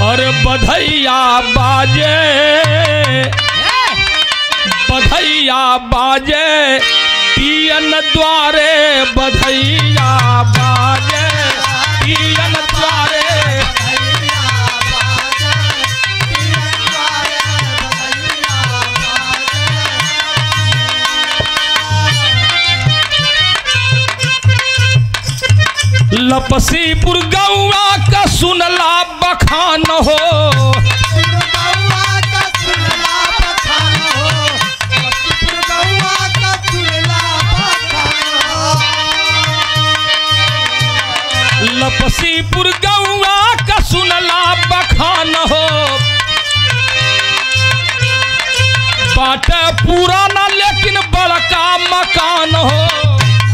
और बधैया बाजे बधैया बाजे पियन द्वारे बधैया बाजे पियन द्वारे लपसीपुर गौआ का सुनला बखान हो लपसीपुर गौआ का सुनला बखान हो बाट पुराना लेकिन बड़का मकान हो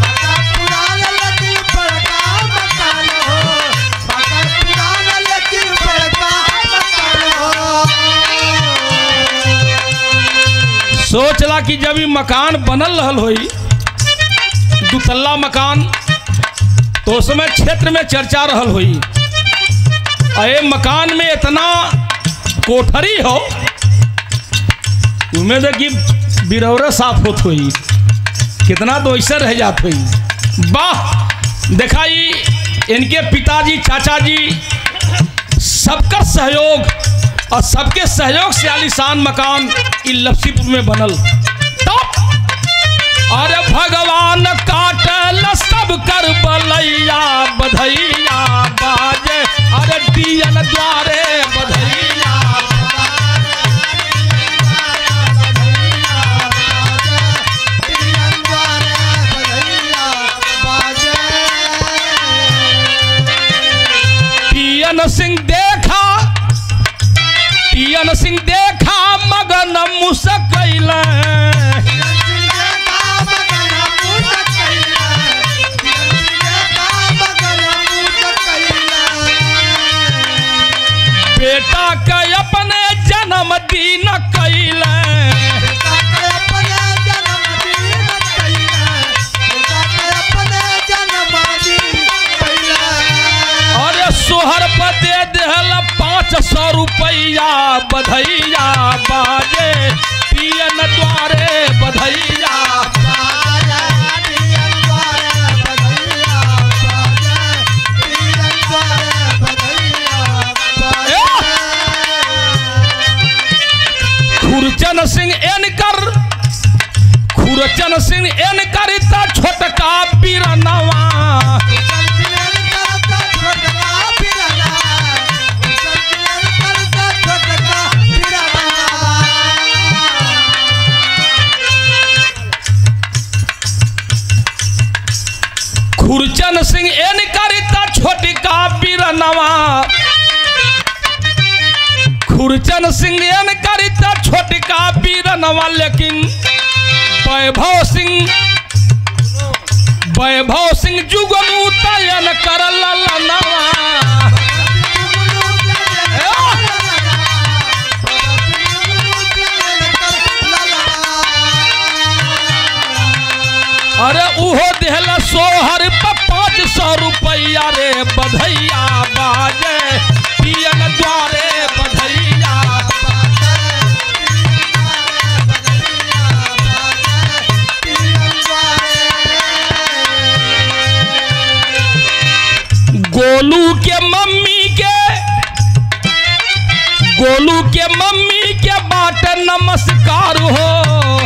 सोचला कि जब ई मकान बनल रहल होई दुतल्ला मकान तो उस समय क्षेत्र में चर्चा रहल होई अये मकान में इतना कोठरी हो उम्मीद है कि बिरौरा साफ होत होई कितना तो ऐसा रह जात होई वाह दिखाई इनके पिताजी चाचा जी सबका सहयोग और सबके सहयोग से आलिशान मकान इ लपसीपुर में बनल तब अरे भगवान काटल सब कर बलैया बधैया बाजे अरे दियल द्वारे बधैया पियन सिंह देखा पियन सिंह देखा मगन मुसकैल बेटा के अपने जन्मदिन कैल अरे सोहर पर दे दिहल पाँच सौ रुपया बधैया बाजे पियन द्वारे बधैया खुरचन सिंह एनकर खुरचन सिंह एनकर त छोटका बीरनवा खुरचन सिंह एनकर त छोटका बीरनवा खुरचन सिंह एनकर त छोटका बीरनवा लेकिन वैभव सिंह वैभव सिंह जुगनू तयन कर ललनवा अरे उहो दिहल सोहर पर पाँच सौ रुपया रे बधैया बाजे पियन द्वारे बधैया गोलू के मम्मी के गोलू के मम्मी के बाट नमस्कार हो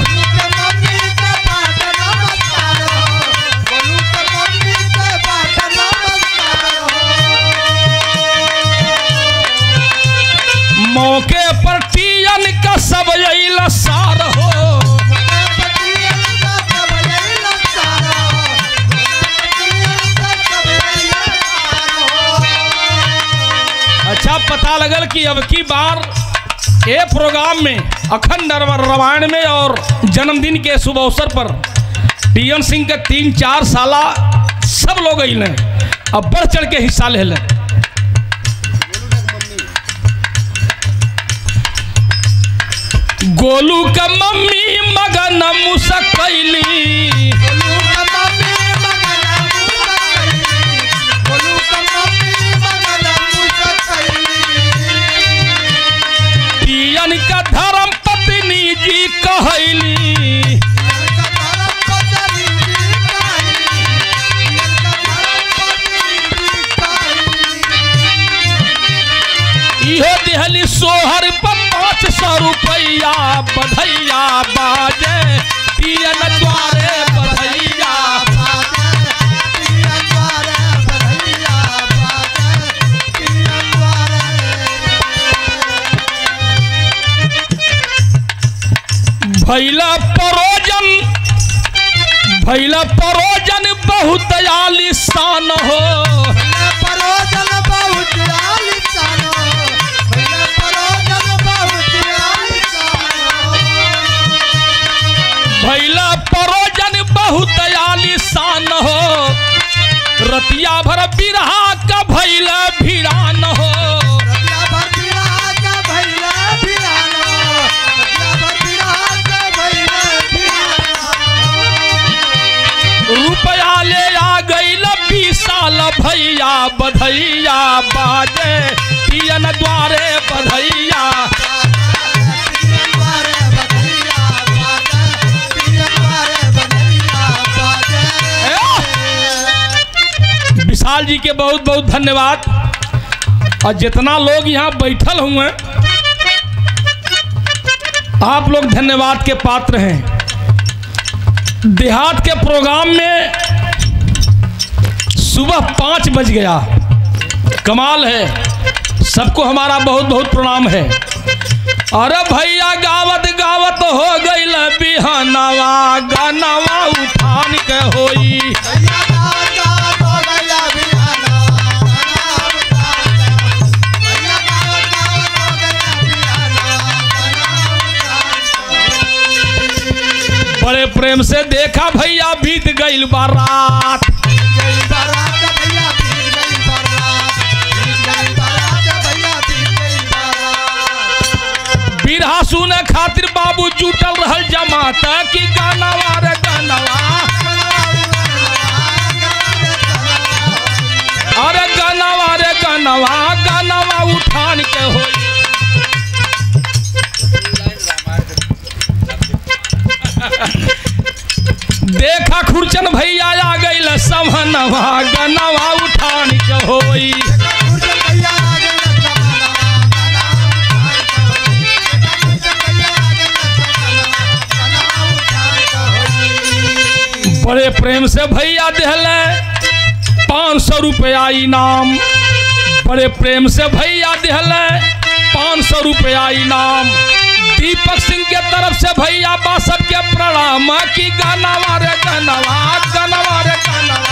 मौके पर टीयन का सब अइल सार हो अच्छा पता लगल कि अब की बार ए प्रोग्राम में अखंड रामायण में और जन्मदिन के शुभ अवसर पर टीएन सिंह के तीन चार साला सब लोग अइले अब बढ़ चढ़ के हिस्सा ले लें गोलू का मम्मी मगन मुसकैली रुपया बधैया बाजे पियन द्वारे बधैया भैला परोजन भैला परोजन बहुत आलिशान हो भैला परोजन बहुत आलिशान हो रतिया भर बिरहा का भैला भिड़ान हो रुपया ले आ गईल साल भैया बधैया बाजे पियन द्वारे बधैया विशाल जी के बहुत बहुत धन्यवाद और जितना लोग यहाँ बैठल हुए आप लोग धन्यवाद के पात्र हैं देहात के प्रोग्राम में सुबह पाँच बज गया कमाल है सबको हमारा बहुत बहुत प्रणाम है अरे भैया गावत गावत हो गईल बिहनवा गनवा उठान के होई बड़े प्रेम से देखा भैया बीत गईल बारात बिरहा सुने खातिर बाबू जुटल रहल जमात की गानवा रे गानवा अरे गानवा रे गानवा गानवा उठान के होई देखा खुरचन भैया आ गईल समनवा गनवा उठान के होई बड़े प्रेम से भैया दिहले पाँच सौ रुपया इनाम बड़े प्रेम से भैया दिहले पाँच सौ रुपया इनाम दीपक सिंह के तरफ से भैया बासठ के प्रणाम की गाना रे गानवा गानवा रे गानवा